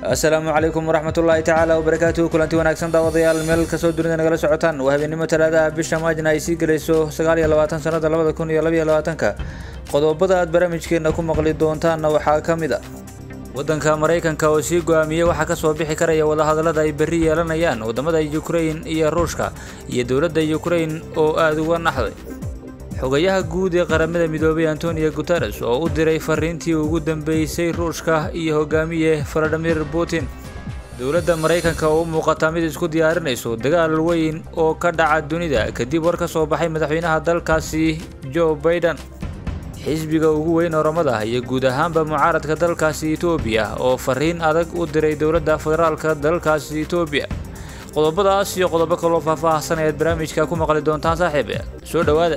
asalaamu calaykum waraxmatullaahi tacaala wabarakaatuhu kulanti wanaagsan daawadayaal meel kasoo dunida nagala socotaan waa habeenimo talaadaha bisha maajna ay sii gelayso sagaal iyo labaatan sanada labada kun iyo labaiyo labaatanka qodobada aad barnaamijkeena ku maqli doontaanna waxaa ka mid a waddanka maraykanka oo sii go-aamiyey waxaa kasoo bixi karaya wadahadallada ay berri yeelanayaan wadamada ukrain iyo ruushka iyo dowladda ukrain oo aada uga naxday xogayaha guud ee qaramada midoobay antonio guteres oo u diray fariintii ugu dambeysay ruushka iyo hogaamiye valadimir putin dowladda maraykanka oo u muuqata mid isku diyaarinayso dagaal weyn oo ka dhaca dunida kadib war ka soo baxay madaxweynaha dalkaasi joe baiden xisbiga ugu weyn oramada iyo guud ahaanba mucaaradka dalkaasi etoobiya oo fariin adag u diray dowladda federaalka dalkaasi etoobiya qodobadaas iyo qodobo kaloo faahfaahsan ayaad barnaamijka ku maqli doontaan saaxiib soo dhowaada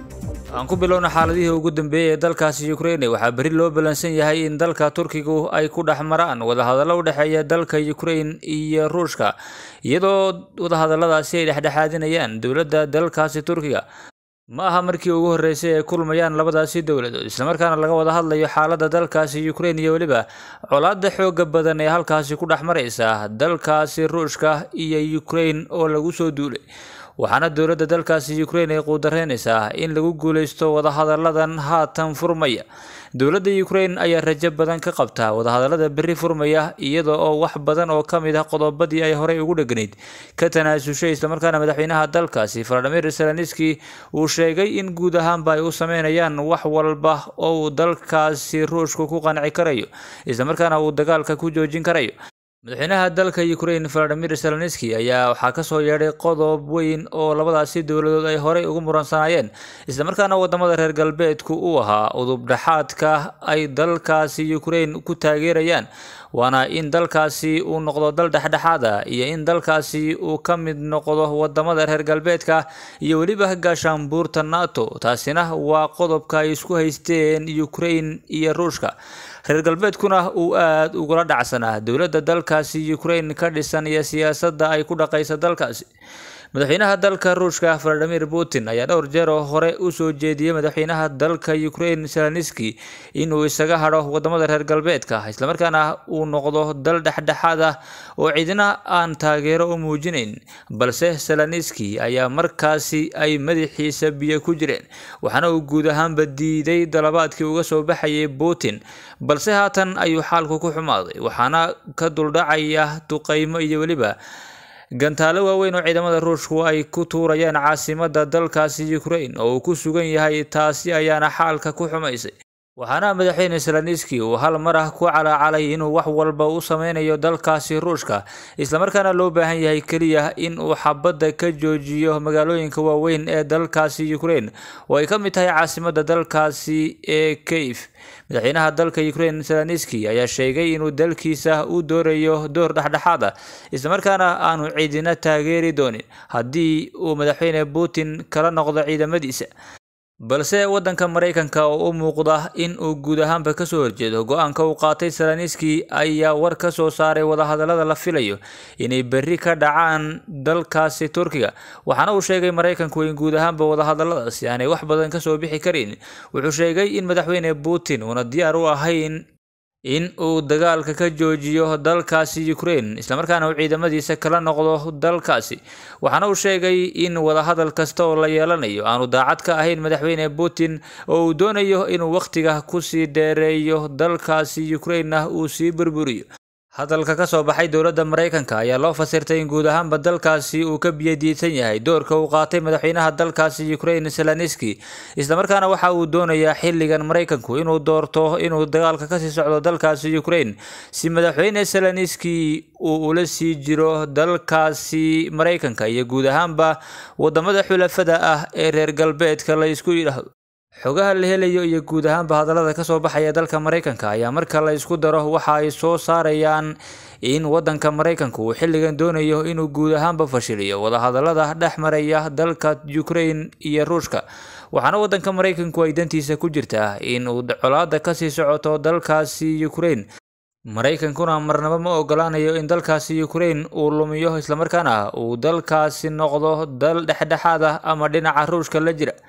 aan ku bilowna xaaladihii ugu dambeeyey ee dalkaasi ukraine waxaa berri loo ballansan yahay in dalka turkigu ay ku dhex maraan wadahadallo u dhexeeya dalka ukrain iyo ruushka iyadoo wadahadalladaasi ay dhexdhexaadinayaan dowladda dalkaasi turkiga ma aha markii ugu horreysay ay kulmayaan labadaasi dowladood islamarkaana laga wada hadlayo xaaladda dalkaasi ukrain iyo weliba colaadda xooga badan ee halkaasi ku dhex maraysa dalkaasi ruushka iyo ukrain oo lagu soo duulay waxaana dowladda dalkaasi ukrain ay quudareynaysaa in lagu guuleysto wadahadalladan haatan furmaya dowladda ukrain ayaa rajo badan ka qabta wadahadallada berri furmaya iyada oo wax badan oo ka mid ah qodobadii ay horey ugu dhegnayd ka tanaasushay islamarkaana madaxweynaha dalkaasi valadimir zelenski uu sheegay in guud ahaanba ay u sameynayaan wax walba oo uu dalkaasi ruushku ku qanci karayo islamarkaana uu dagaalka ku joojin karayo madaxweynaha dalka ukrain valadimir zelenski ayaa waxaa kasoo yeedhay qodob weyn oo labadaasi dowladood ay horey ugu muransanaayeen islamarkaana wadamada reer galbeedku uu ahaa udubdhexaadka ay dalkaasi ukrain ku taageerayaan waana in dalkaasi uu noqdo dal dhexdhexaada iyo in dalkaasi uu ka mid noqdo wadamada reer galbeedka iyo weliba gaashaanbuurta nato taasina waa qodobka ay isku haysteen ukrain iyo ruushka reer galbeedkuna uu aada ugula dhacsanaa dowladda dalkaasi ukrain ka dhisan iyo siyaasadda ay ku dhaqaysa dalkaasi madaxweynaha dalka ruushka valadimir putin ayaa dhowr jeer oo hore usoo jeediyey madaxweynaha dalka ukrain zelenski inuu isaga hadho wadamada reer galbeedka islamarkaana uu noqdo dal dhexdhexaad ah oo cidina aan taageero u muujinayn balse zelenski ayaa markaasi ay madaxiisa biyo ku jireen waxaana uu guud ahaanba diiday dalabaadkii uga soo baxayay putin balse haatan ayuu xaalku ku xumaaday waxaana ka duldhacaya duqeymo iyo weliba gantaalo waaweyn oo ciidamada ruushku ay ku tuurayaan caasimada dalkaasi ukrain oo uu ku sugan yahay taasi ayaana xaalka ku xumaysay waxaana madaxweyne zelenski uu hal mar ah ku calaacalay inuu wax walba u sameynayo dalkaasi ruushka islamarkaana loo baahan yahay keliya in uu xabadda ka joojiyo magaalooyinka waaweyn ee dalkaasi ukrain oo ay ka mid tahay caasimada dalkaasi ee kayf madaxweynaha dalka ukrain zelenski ayaa sheegay inuu dalkiisa u doorayo door dhexdhexaad ah islamarkaana aanu ciidina taageeri doonin haddii uu madaxweyne putin kala noqdo ciidamadiisa balse waddanka maraykanka oo u muuqda in uu guud ahaanba kasoo horjeedo go-aanka uu qaatay zelenski ayaa war ka soo saaray wadahadallada la filayo inay berri ka dhacaan dalkaasi turkiga waxaana uu sheegay maraykanku in guud ahaanba wadahadalladaasi aanay wax badan kasoo bixi karin wuxuu sheegay in madaxweyne putin uuna diyaar u ahayn in uu dagaalka ka joojiyo dalkaasi ukrain islamarkaana uu ciidamadiisa kala noqdo dalkaasi waxaana uu sheegay in wadahadal kasta oo la yeelanayo aanu daacad ka ahayn madaxweyne putin oo uu doonayo inuu wakhtiga kusii dheereeyo dalkaasi ukrainna uu sii burburiyo hadalka ka soo baxay dowladda maraykanka ayaa loo fasirtay in guud ahaanba dalkaasi uu ka biyadiidsan yahay doorka uu qaatay madaxweynaha dalkaasi ukrain zelenski islamarkaana waxa uu doonayaa xilligan maraykanku inuu doorto inuu dagaalka kasii socdo dalkaasi ukrain si madaxweyne zelenski uu ula sii jiro dalkaasi maraykanka iyo guud ahaanba wadamada xulafada ah ee reer galbeedka la isku yidhaahdo xogaha la helayo iyo guud ahaanba hadallada kasoo baxaya dalka maraykanka ayaa marka la isku daro waxa ay soo saarayaan in wadanka maraykanka uu xilligan doonayo inuu guud ahaanba fashiliyo wadahadallada dhex maraya dalka ukrain iyo ruushka waxaana wadanka maraykanku ay dantiisa ku jirtaa in uu colaada kasii socoto dalkaasi ukrain maraykankuna marnaba ma ogolaanayo in dalkaasi ukrain uu lumiyo islamarkaana uu dalkaasi noqdo dal dhexdhexaad ah ama dhinaca ruushka la jira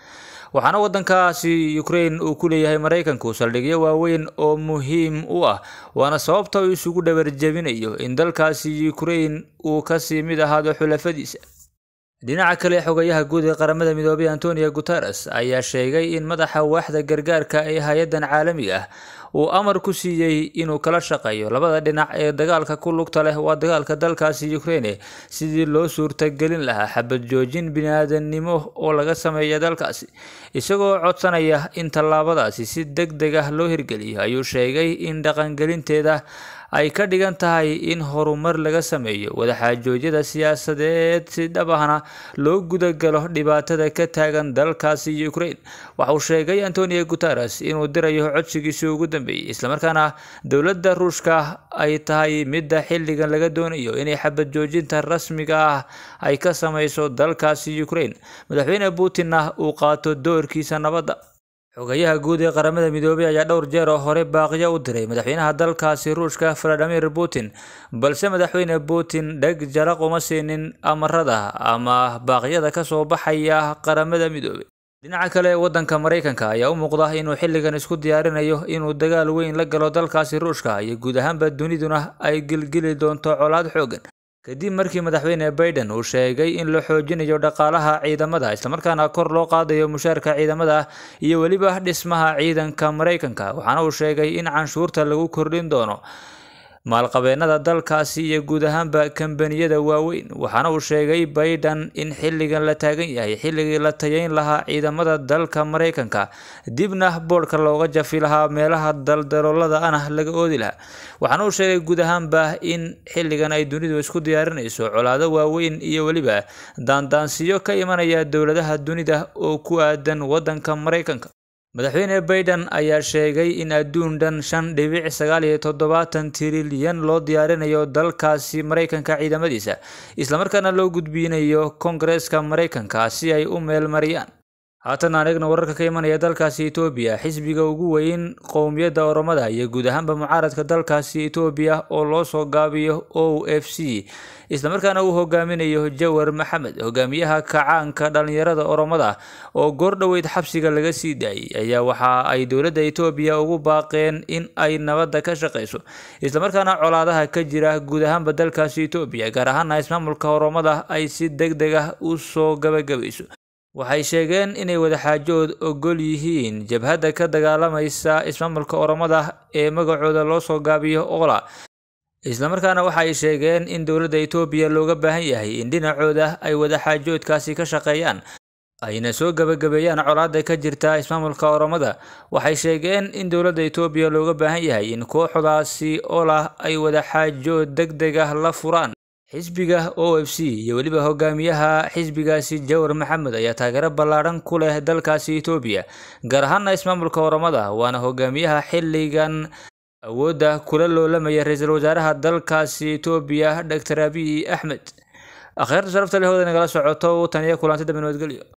waxaana waddankaasi ukraine uu ku leeyahay maraykanku saldhigyo waaweyn oo muhiim u ah waana sababta uu isugu dhabarjebinayo in dalkaasi ukraine uu kasii mid ahaado xulafadiisa dhinaca kale xogayaha guud ee qaramada midoobay antonio guteres ayaa sheegay in madaxa waaxda gargaarka ee hay-addan caalamiga ah uu amar ku siiyey inuu kala shaqeeyo labada dhinac ee dagaalka ku lugta leh waa dagaalka dalkaasi ukraine sidii loo suurtagelin lahaa xabad joojin bini-aadannimo oo laga sameeya dalkaasi isagoo codsanaya in tallaabadaasi si deg deg ah loo hirgeliyo ayuu sheegay in dhaqangelinteeda ay ka dhigan tahay in horumar laga sameeyo wadaxaajoodyada siyaasadeed si dhab ahna loo gudagalo dhibaatada ka taagan dalkaasi ukraine waxa uu sheegay antonio guteres inuu dirayo codsigiisii ugu dambeeyey islamarkaana dowladda ruushka ay tahay midda xilligan laga doonayo inay xabad joojinta rasmiga ah ay ka sameyso dalkaasi ukraine madaxweyne putinna uu qaato doorkiisa nabadda xogayaha guud ee qaramada midoobay ayaa dhowr jeer oo hore baaqiyo u diray madaxweynaha dalkaasi ruushka valadimir putin balse madaxweyne putin dheg jaraq uma siinin amarada ama baaqyada kasoo baxaya qaramada midoobay dhinaca kale waddanka maraykanka ayaa u muuqda inuu xilligan isku diyaarinayo inuu dagaal weyn la galo dalkaasi ruushka iyo guud ahaanba duniduna ay gilgili doonto colaad xoogan kadib markii madaxweyne baiden uu sheegay in la xoojinayo dhaqaalaha ciidamada islamarkaana kor loo qaadayo mushaarka ciidamada iyo weliba dhismaha ciidanka maraykanka waxaana uu sheegay in canshuurta lagu kordhin doono maalqabeennada dalkaasi iyo guud ahaanba kambaniyada waaweyn waxaana uu sheegay baiden in xilligan la taagan yahay xilligii la tayayn lahaa ciidamada dalka maraykanka dibna boodhka looga jafi lahaa meelaha daldaloolada ana laga oodi lahaa waxaana uu sheegay guud ahaanba in xilligan ay dunidu isku diyaarinayso colaado waaweyn iyo weliba daandaansiyo ka imanaya dowladaha dunida oo ku aadan waddanka maraykanka madaxweyne baiden ayaa sheegay in adduun dhan shan dhibic sagaal iyo toddobaatan tirilyan loo diyaarinayo dalkaasi maraykanka ciidamadiisa islamarkaana loo gudbinayo kongareeska maraykanka si ay u meelmariyaan haatan aan eegno wararka ka imanaya dalkaasi etoobiya xisbiga ugu weyn qowmiyadda oromada iyo guud ahaanba mucaaradka dalkaasi etoobiya oo loo soo gaabiyo o f c islamarkaana uu hogaaminayo jawar maxamed hogaamiyaha kacaanka dhalinyarada oromada oo goordhoweyd xabsiga laga sii daayay ayaa waxa ay dowladda etoobiya ugu baaqeen in ay nabadda ka shaqeyso islamarkaana colaadaha ka jira guud ahaanba dalkaasi etoobiya gaar ahaana ismaamulka oromada ay si deg deg ah u soo gabagabayso waxay sheegeen inay wadaxaajood ogol yihiin jabhadda ka dagaalamaysa ismaamulka oromada ee magacooda loo soo gaabiyo ola islamarkaana waxa ay sheegeen in dowladda etoobiya looga baahan yahay in dhinacooda ay wadaxaajoodkaasi ka shaqeeyaan ayna soo gabagabeeyaan colaada ka jirta ismaamulka oromada waxay sheegeen in dowladda etoobiya looga baahan yahay in kooxdaasi olah ay wadaxaajood deg deg ah la furaan xisbiga o f c iyo weliba hogaamiyaha xisbigaasi jawar maxamed ayaa taageero ballaadhan ku leh dalkaasi etoobiya gaar ahaana ismaamulka oromada waana hogaamiyaha xilligan awoodda kula loolamaya ra-iisul wasaaraha dalkaasi etoobiya doctor abiy axmed akhyaarta sharafta leh hooda nagala socoto tan iyo kulantida nabadgelyo